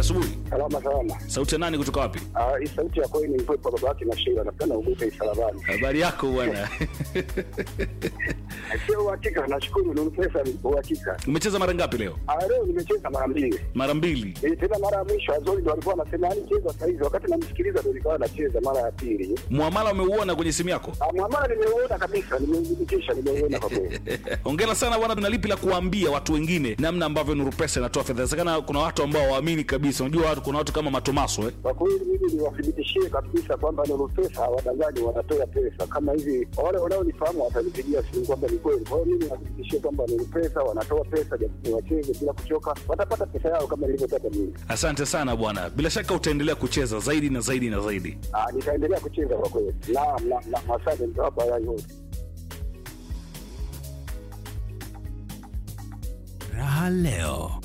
asubuhi. Salama salama. Sauti ya nani kutoka wapi? Ah, hii sauti ya kweli ni mpepo baba yake na Sheila. Napenda ugute isalabani. Habari yako bwana. Sio uhakika, nashukuru ni pesa ni uhakika. Umecheza mara ngapi leo? Ah, leo nimecheza mara mbili. Mara mbili. Eh, tena mara ya mwisho Azori ndo alikuwa anasema yani cheza sasa hivi, wakati namsikiliza ndo nikawa nacheza mara ya pili. Muamala umeuona kwenye simu yako? Ah, mwamala nimeuona kabisa, nimeudhibitisha, nimeuona kwa kweli. Hongera sana bwana, tuna lipi la kuambia watu wengine namna ambavyo Nuru Pesa inatoa fedha? Inawezekana kuna watu ambao waamini kabisa. Unajua watu, kuna watu kama Matomaso eh? Kwa kweli mimi niwathibitishie kabisa kwamba Nuru Pesa wadangaji wanatoa pesa kama hivi. Wale wanaonifahamu watanipigia simu kwamba ni kweli. Kwa hiyo mimi niwathibitishie kwamba Nuru Pesa wanatoa pesa, jamani wacheze bila kuchoka, watapata pesa yao kama nilivyotaka mimi. Asante sana bwana, bila shaka utaendelea kucheza zaidi na zaidi na zaidi. Ah, nitaendelea kucheza kwa kweli. Naam, naam, naam, asante, nitawapa haya yote. Raha leo